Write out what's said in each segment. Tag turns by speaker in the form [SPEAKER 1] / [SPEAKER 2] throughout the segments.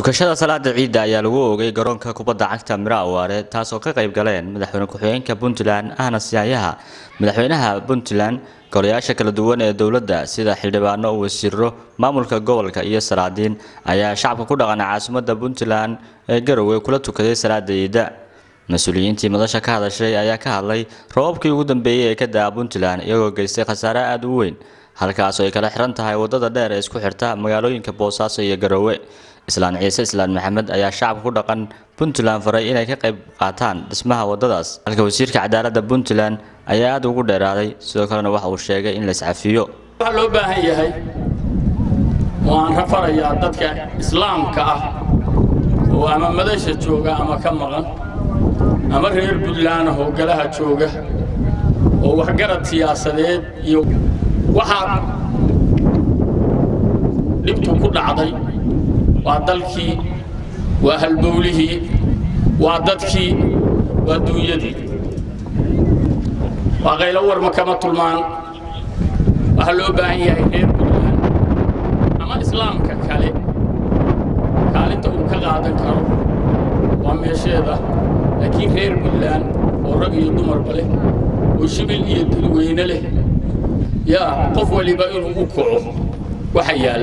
[SPEAKER 1] tukashada salaada ciidda ayaa lagu oogay garoonka kubadda cagta miro awaare taasoo ka qayb galeen madaxweyne ku-xigeenka puntland ahna siyaayaha madaxweynaha puntland golayaasha kala duwan ee dowladda sida xildhibaano wasiiro maamulka gobolka iyo salaadiin ayaa shacabka ku dhaqana caasimadda puntland ee garowe kula tukaday salaada ciidda mas-uuliyiintii madasha ka hadashay ayaa ka hadlay roobabkii ugu dambeeyey ee ka da-a puntland iyagoo geystay khasaare aada u weyn halkaasoo ay kala xiran tahay wadada dheer ee isku xirta magaalooyinka boosaaso iyo garowe islaan ciise islaan maxamed ayaa shacabka ku dhaqan puntland faray inay ka qayb qaataan dhismaha wadadaas halka wasiirka cadaaladda puntland ayaa aada ugu dheeraaday sidoo kalena waxa uu sheegay in la iscafiyo
[SPEAKER 2] waxaa loo baahan yahay waan rafarayaa dadka islaamka ah oo ama madasha jooga ama ka maqan ama reer puntland ah oo galaha jooga oo waxgarad siyaasadeed iyo waxaa dhibtu ku dhacday waa dalkii waa halbowlihii waa dadkii waa duunyadii waa qaylo warma kama tulmaan waxaa loo baahan yahay reer puntland ama islaamka kale kaalinta uu ka qaadan karo waa meesheeda laakiin reer puntland oo rag iyo dumarba leh oo shibil iyo dadweyne leh yaa qof waliba inuu u kaco waxa yaal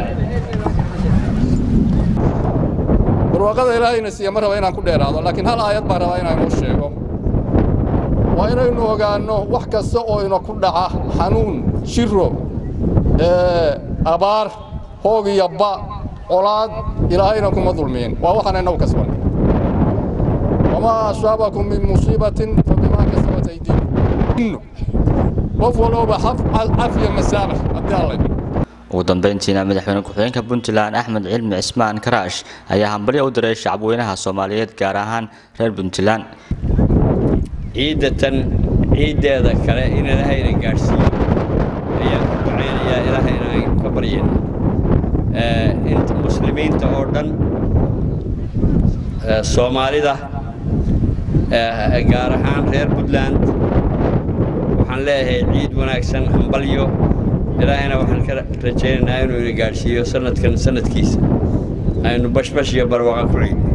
[SPEAKER 3] barwaaqada ilaahayna siiya ma raba inaan ku dheeraado laakiin hal aayad baan rabaa inaan inoo sheego waa inaynu ogaanno wax kasta oo ina ku dhaca xanuun shiro abaar hoog iyo ba colaad ilaahayna kuma dulmiin waa waxaan inagu kasban wamaa asaabakum min musiibatin fabimaa kasabat aydiikum qof walooba cafiya masaamax haddii alla
[SPEAKER 1] ugu dambeyntiina madaxweyne ku-xigeenka puntland axmed cilmi cismaan karaash ayaa hambalyo u diray shacabweynaha soomaaliyeed gaar ahaan reer puntland
[SPEAKER 4] ciiddatan ciiddeeda kale in ilaahayna gaadhsiiyo ayaan ku ducaynayaa ilaahayna aynu ka baryayna inta muslimiinta oo dhan soomaalida gaar ahaan reer puntland waxaan leeyahay ciid wanaagsan hambalyo ilaahayna waxaan ka rajaynaynaa inuu ina gaadhsiiyo sanadkan sanadkiisa aynu bashbash iyo barwaaqo ku ciidno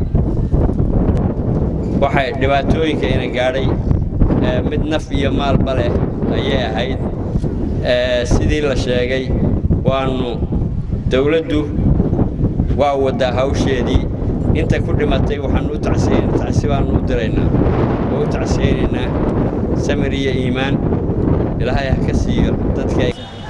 [SPEAKER 4] waxay dhibaatooyinka ina gaadhay mid naf iyo maalba leh ayay ahayd sidii la sheegay waannu dawladdu waa waddaa hawsheedii inta ku dhimatay waxaannu u tacsiyn tacsi baannu u diraynaa oo u tacsiyaynaynaa samir iyo iimaan ilaahay ha ka siiyo dadka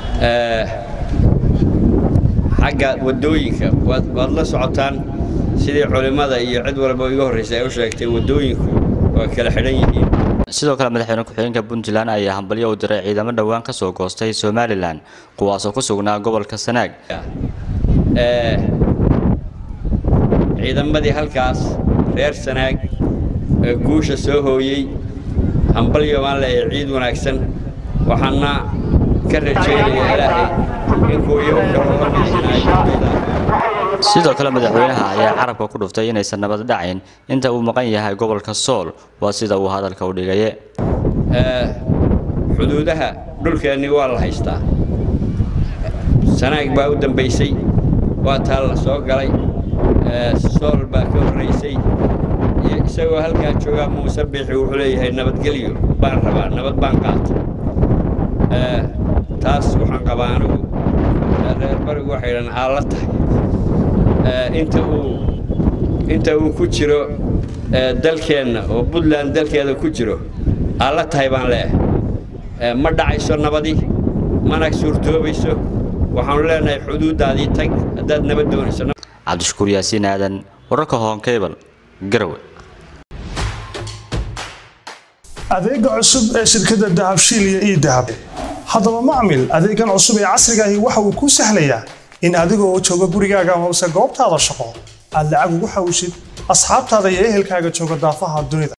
[SPEAKER 4] xagga waddooyinka waad la socotaan sidii culimmada iyo cid walba iga horraysay ay u sheegtay waddooyinku waa kala xidhan yihiin
[SPEAKER 1] sidoo kale madaxweyne ku-xigeenka puntland ayaa hambalyo u diray ciidamo dhowaan ka soo goostay somalilan kuwaasoo ku sugnaa gobolka sanaag
[SPEAKER 4] ciidamadii halkaas reer sanaag ee guusha soo hooyey hambalyo baan leeyahay ciid wanaagsan waxaana ka rajaynayaa ilaahay inkuu iyagu kala hormaysinaayo
[SPEAKER 1] sidoo kale madaxweynaha ayaa carabka ku dhuftay inaysan nabad dhacayn inta uu maqan yahay gobolka sool waa sida uu hadalka u dhigaye
[SPEAKER 4] xuduudaha dhulkeennii waa la haystaa sanaag baa u dambaysay waa taa la soo galay sool baa ka horraysay isagoo halkaa joogaa muuse biixi wuxuu leeyahay nabadgelyo baan rabaa nabad baan qaata taas waxaan qabaa anigu reer barigu waxay dhan aalla tahay inta uu inta uu ku jiro dalkeenna oo puntland dalkeeda ku jiro aalla tahay baan leeyahay ma dhacayso nabadi mana suurtoobayso waxaanu leenahay xuduuddaadii tag haddaad nabad doonayso
[SPEAKER 1] cabdishakuur yaasiin aadan wararka hoonkeybal garowe
[SPEAKER 5] adeega cusub ee shirkadda dahabshiil iyo ii dahab haddaba macmil adeegan cusub ee casrigaahi waxa uu kuu sahlayaa in adigoo jooga gurigaaga hoose goobtaada shaqo aad lacag ugu xawshid asxaabtaada iyo ehelkaaga jooga daafaha dunida